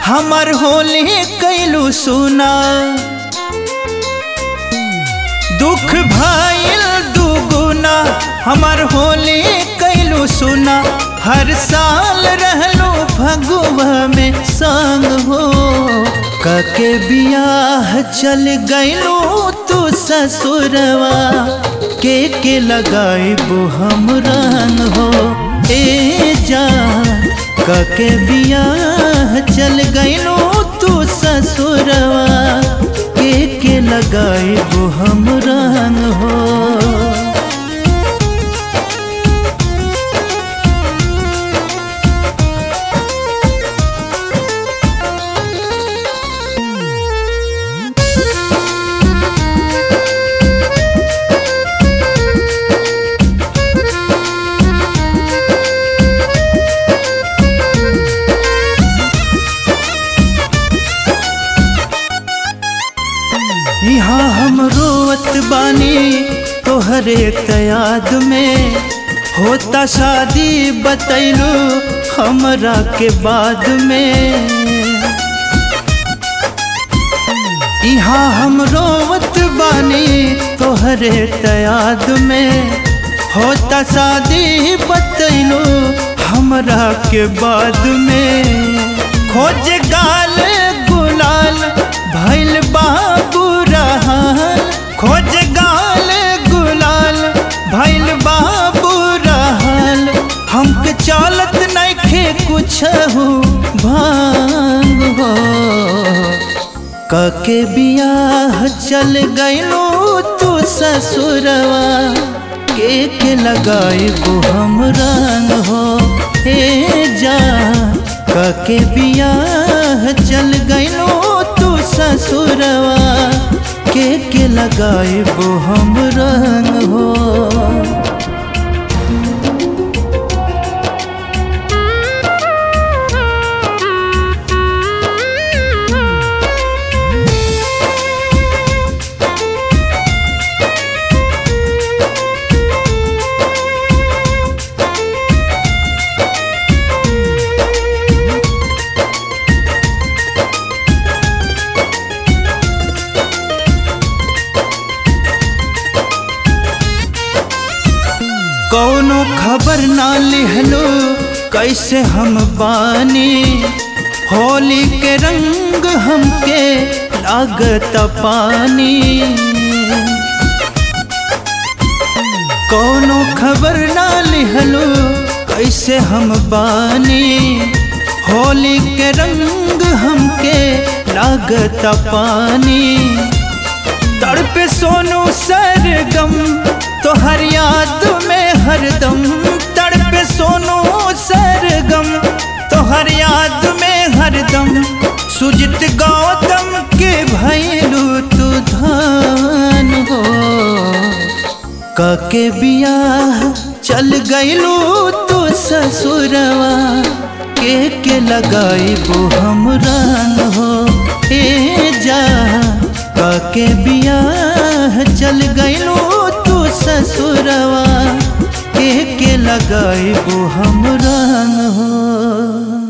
हमर होली कैलू सुना दुख भइल दुगुना हमर होली कैलू सुना हर साल रहलो फगुआ में संग हो कके बियाह चल गइलो तू ससुरवा के के लगाइबो हम रंग हो ए जा कके बियाह चल गइलो तू ससुरवा के के लगाइबो हम रंग हो यहाँ हम रोवत बानी तोहरे याद में होता शादी बतैलू हमरा के बाद में यहाँ हम रोवत बानी तोहरे याद में होता शादी बतैलू हमरा के बाद में खोज गाल गुलाल भैल बाबू रहल खोज गाल गुलाल भैल बाबू रहल हमके चलत नइखे कुछ हो भांग हो कके बियाह चल गइलो तू ससुरवा के के लगाइबो हम रंग हो हे जा कके बियाह चल गइलो तू ससुरवा के के लगाइबो हम रंग हो कौनो खबर ना लिहलो कैसे हम बानी होली के रंग हमके लागत पानी कौनो खबर ना लिहलो कैसे हम बानी होली के रंग हमके लागत पानी तड़पे सोनू सरगम तोहर याद में हरदम तड़पे सोनू सरगम तोहर याद में हरदम सुजित गौतम के भैलू तू धान हो कके बियाह चल गइलू तू ससुरवा के के लगाइबो हम रंग हो ए जा के बियाह चल गइलो तू ससुरवा के के लगाइबो हम रंग हो